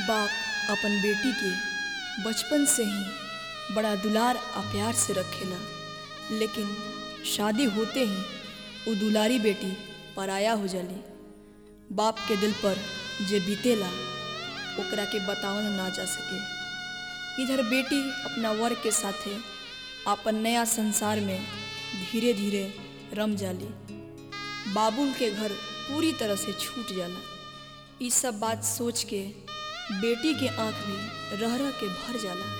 बाप अपन बेटी के बचपन से ही बड़ा दुलार आ प्यार से रखेला लेकिन शादी होते ही वो दुलारी बेटी पराया हो जाली बाप के दिल पर जे बीतेला ओकरा के बतावल ना जा सके इधर बेटी अपना वर के साथे अपन नया संसार में धीरे धीरे रम जाली बाबुल के घर पूरी तरह से छूट जाला ई सब बात सोच के बेटी के आंख में रह रह के भर जाला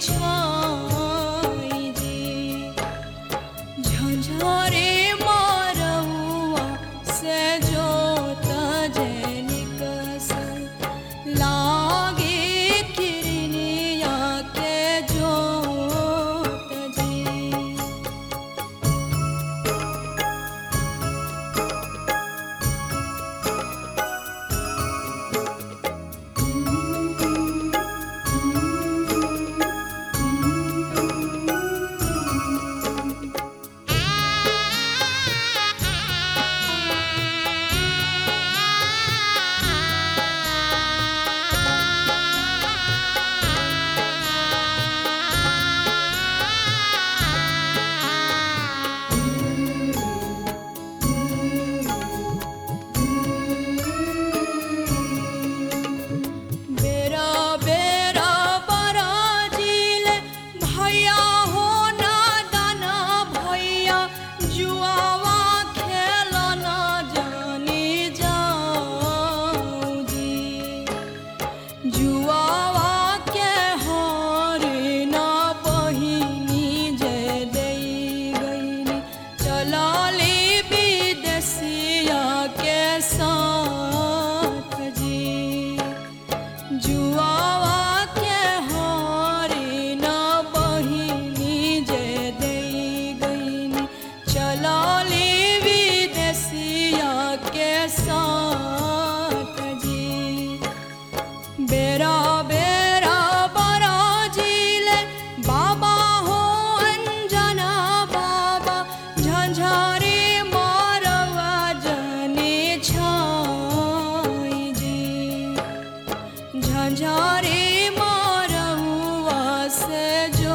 छाई जी झंझारे मारौआ से जोत जैनिक लागे किरनिया के जोत जी बेरा बेरा बराजील भैया हो ना दाना भैया जुआवा खेलना जानी जाऊं जी जुआवा के हारे ना पहिनी जय दई गईनी चलाली विदेशिया के साथ जी जुआवा के हारे ना बहिनी जय दई गईनी चलाली विदेशिया के साथ जी बेरा बेरा बराजील बाबा हो अंजना बाबा झंझारे मारवा जने छाई जी झंझारे मारवा से जो